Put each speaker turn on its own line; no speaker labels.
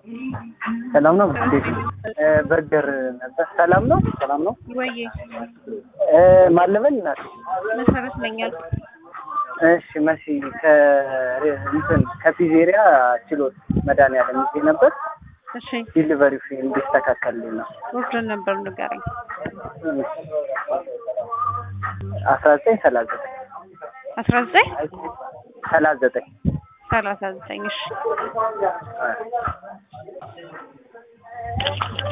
ሰላም ነው እንዴት ነው? በርገር ነበር። ሰላም ነው ሰላም ነው።
ወዬ
ማለበል እናት
መሰረት ነኝ አልኩ።
እሺ መሲ ከእንትን ከፒዜሪያ ችሎት መድኃኒዓለም ይዤ ነበር።
እሺ
ዲሊቨሪ ፊ እንዲስተካከልልኝ ነው።
ወርደን ነበር ንገረኝ።
አስራ ዘጠኝ ሰላሳ ዘጠኝ
አስራ ዘጠኝ
ሰላሳ ዘጠኝ
ሰላሳ ዘጠኝ እሺ